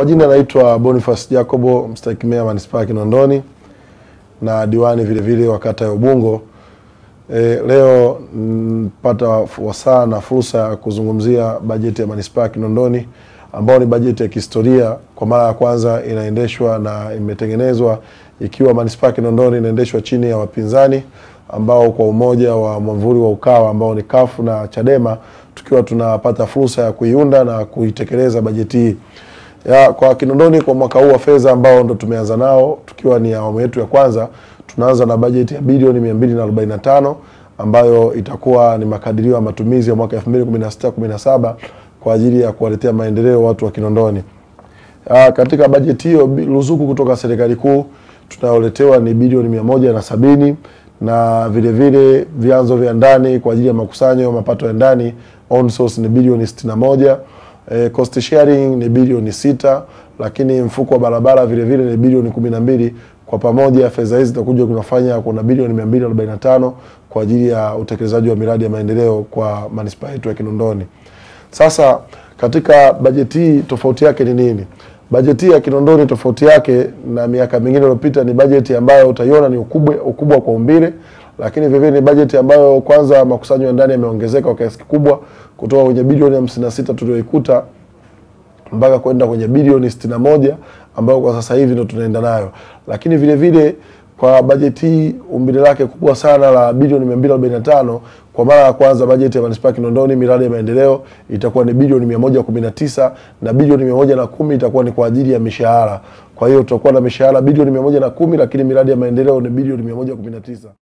Kwa jina naitwa Boniface Jacobo, mstahiki meya manispaa ya Kinondoni na diwani vile vile wa kata ya Ubungo. E, leo mpata wasaa na fursa ya kuzungumzia bajeti ya manispaa ya Kinondoni ambayo ni bajeti ya kihistoria. Kwa mara ya kwanza inaendeshwa na imetengenezwa ikiwa manispaa ya Kinondoni inaendeshwa chini ya wapinzani ambao kwa umoja wa mwamvuli wa Ukawa ambao ni kafu na Chadema, tukiwa tunapata fursa ya kuiunda na kuitekeleza bajeti hii ya kwa Kinondoni kwa mwaka huu wa fedha ambao ndo tumeanza nao tukiwa ni awamu yetu ya kwanza, tunaanza na bajeti ya bilioni 245 ambayo itakuwa ni makadirio ya matumizi ya mwaka 2016 17 kwa ajili ya kuwaletea maendeleo watu wa Kinondoni. Ya, katika bajeti hiyo ruzuku kutoka serikali kuu tunayoletewa ni bilioni mia moja na sabini na vile vile vyanzo vya ndani kwa ajili ya makusanyo ya mapato ya ndani on source ni bilioni 61 E, cost sharing ni bilioni sita, lakini mfuko wa barabara vile vile ni bilioni kumi na mbili. Kwa pamoja fedha hizi zitakuja kunafanya kuna bilioni 245 kwa ajili ya utekelezaji wa miradi ya maendeleo kwa manispaa yetu ya Kinondoni. Sasa katika bajeti hii tofauti yake ni nini? Bajeti ya Kinondoni tofauti yake na miaka mingine iliyopita ni bajeti ambayo utaiona ni ukubwa, ukubwa kwa umbile lakini vivyo ni bajeti ambayo kwanza makusanyo ya ndani yameongezeka kwa kiasi kikubwa kutoka kwenye bilioni hamsini na sita tulioikuta mpaka kwenda kwenye bilioni sitini na moja ambayo kwa sasa hivi ndo tunaenda nayo. Lakini vile vile kwa bajeti hii umbile lake kubwa sana la bilioni mia mbili arobaini na tano kwa mara ya kwanza bajeti ya manispaa Kinondoni miradi ya maendeleo itakuwa ni bilioni mia moja kumi na tisa na bilioni mia moja na kumi itakuwa ni kwa ajili ya mishahara. Kwa hiyo tutakuwa na mishahara bilioni mia moja na kumi lakini miradi ya maendeleo ni bilioni mia moja kumi na tisa.